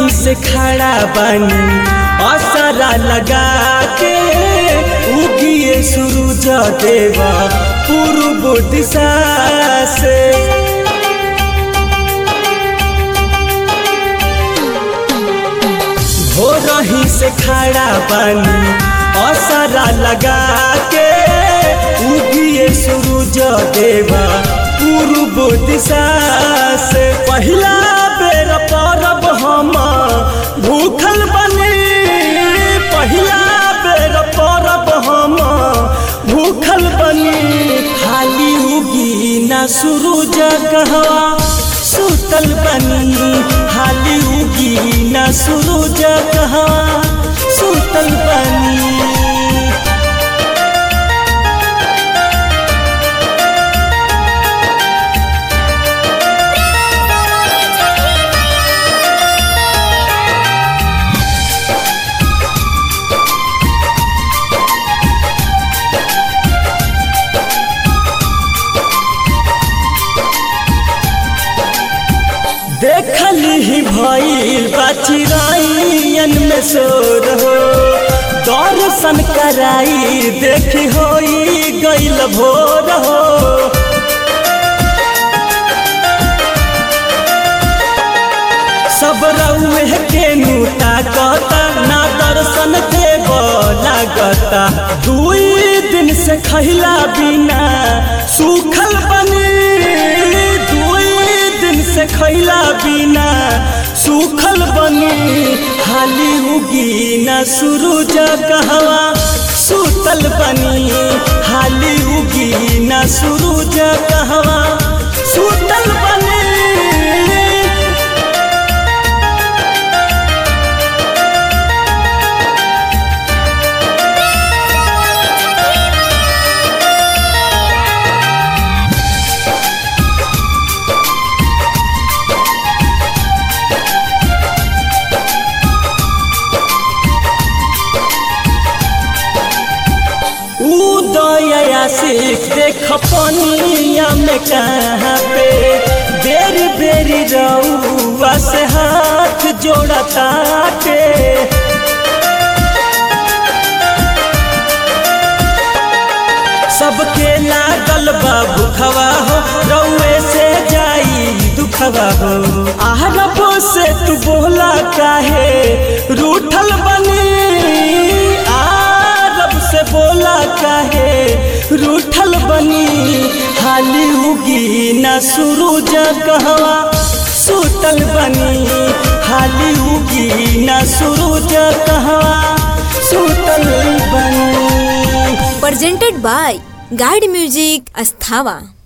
रही से खड़ा बानी असरा लगा के उगिए सूरज देवा पूर्व दिशा से हो रही से खड़ा बानी असरा लगा के उगिए सूरज देवा पूर्व दिशा से पहिला बेर परब हम भूखल बनी पहिला बेर परब हम भूखल बनी खाली उगी ना सूरज कहवा सुतल बनी खाली उगी ना सूरज कहवा सुतल बनी देखली ही भइल बचिराइन में सोर हो दर्शन कराई देखी होई गइल भोर हो सब रउए के नूता कता ना दर्शन देव लागता दुई दिन से खैला बिना सूखल बनी दुई दिन से खैला बिना सूखल बनी हाली उगी ना सूरज कहवा सुतल बनी हाली उगी ना सूरज कहवा सुतल बनी उदया सिख देख पनिया में कहाँ पे बेरी बेरी रउआ से हाथ जोड़ता के सबके लागल बा भूखवा हो रउए से जाई दुखवा हो आहरब से तू बोला काहे रूठल बनी आरब से बोला काहे रूठल बनी हाली उगी ना सूरज कहवा सुतल बनी हाली उगी ना सूरज कहवा सुतल बनी presented by Guide Music Asthava.